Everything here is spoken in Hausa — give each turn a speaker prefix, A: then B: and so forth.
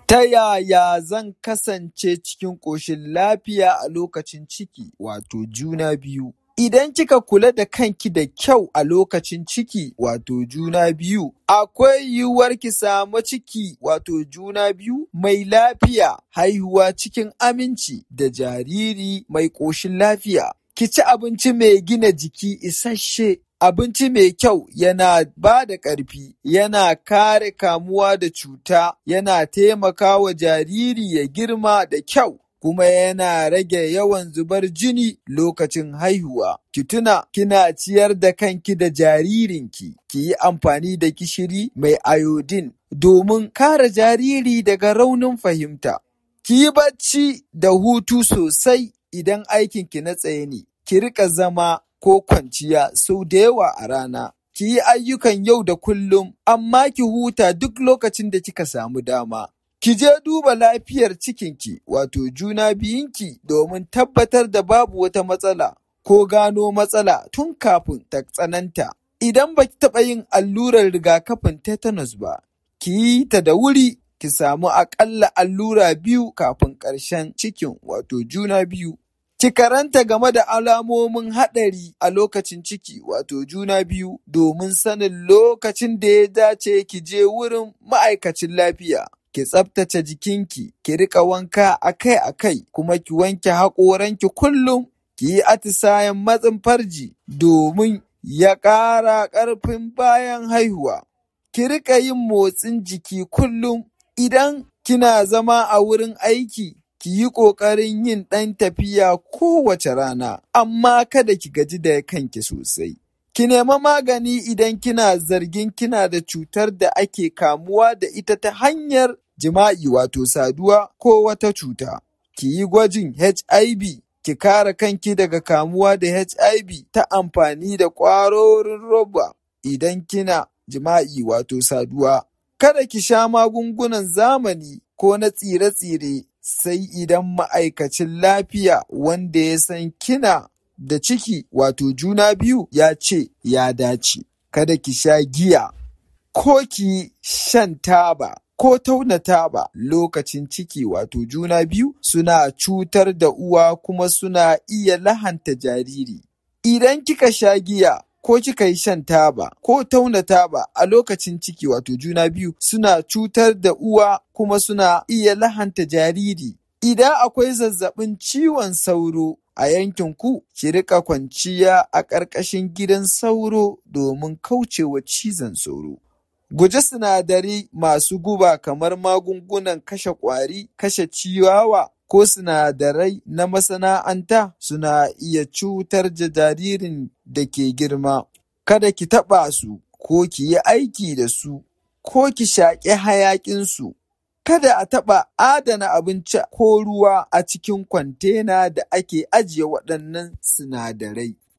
A: Ta yaya zan kasance cikin ƙoshin lafiya a lokacin ciki wato juna biyu? Idan kika kula da kanki da kyau a lokacin ciki wato juna biyu, akwai yiwuwar ki samu ciki wato juna biyu mai lafiya, haihuwa cikin aminci da jariri mai ƙoshin lafiya. Ki ci abinci mai gina jiki isasshe. Abinci mai kyau yana ba da ƙarfi, yana kare kamuwa da cuta, yana taimakawa jariri ya girma da kyau. kuma yana rage yawan zubar jini lokacin haihuwa. Ki tuna kina ciyar da kanki da jaririnki, ki yi amfani da gishiri mai iodine domin kare jariri daga raunin fahimta. Ki yi bacci da hutu sosai idan aikinki na tsaye ne, ki riƙa zama ko kwanciya sau da yawa a rana. Ki yi ayyukan yau da kullum, amma ki huta duk lokacin da kika samu dama. Ki je duba lafiyar cikinki wato juna biyunki domin tabbatar da babu wata matsala ko gano matsala tun kafin ta tsananta. Idan ba ki taɓa yin allurar rigakafin tetanus ba, ki yi ta da wuri ki samu aƙalla allura biyu kafin ƙarshen cikin wato juna biyu. Ki karanta game da alamomin haɗari a lokacin ciki wato juna biyu domin sanin lokacin da ya dace ki je wurin ma'aikacin lafiya. ki tsaftace jikinki, ki riƙa wanka akai-akai, kuma ki wanke haƙoranki kullum, ki yi atisayen matsin farji domin ya ƙara ƙarfin bayan haihuwa. Ki riƙa yin motsin jiki kullum. Idan kina zama a wurin aiki, ki yi ƙoƙarin yin ɗan tafiya kowace rana, amma kada ki gaji da kanki sosai. Ki nema magani idan kina zargin kina da cutar da ake kamuwa da ita ta hanyar jima'i wato saduwa ko wata cuta. Ki yi gwajin HIV, ki kare kanki daga kamuwa da HIV ta amfani da ƙwarorin roba idan kina jima'i wato saduwa. Kada ki sha magungunan zamani ko na tsire-tsire sai idan ma'aikacin lafiya wanda ya san kina da ciki wato juna biyu ya ce ya dace. Kada ki sha giya ko ki shan taba. ko tauna taba lokacin ciki wato juna biyu suna cutar da uwa kuma suna iya lahanta jariri. Idan kika sha giya ko kika yi shan taba ko tauna taba a lokacin ciki wato juna biyu suna cutar da uwa kuma suna iya lahanta jariri. Idan akwai zazzabin ciwon sauro a yankin ku, ki rika kwanciya a ƙarƙashin gidan sauro domin kaucewa cizon sauro. Guji sinadarai masu guba kamar magungunan kashe ƙwari, kashe ciyawa, ko sinadarai na masana'anta suna iya cutar da jaririn da ke girma. Kada ki taɓa su, ko ki yi aiki da su, ko ki shaƙi hayaƙinsu. Kada a taɓa adana abinci ko ruwa a cikin kwantena da ake ajiye waɗannan sinadarai.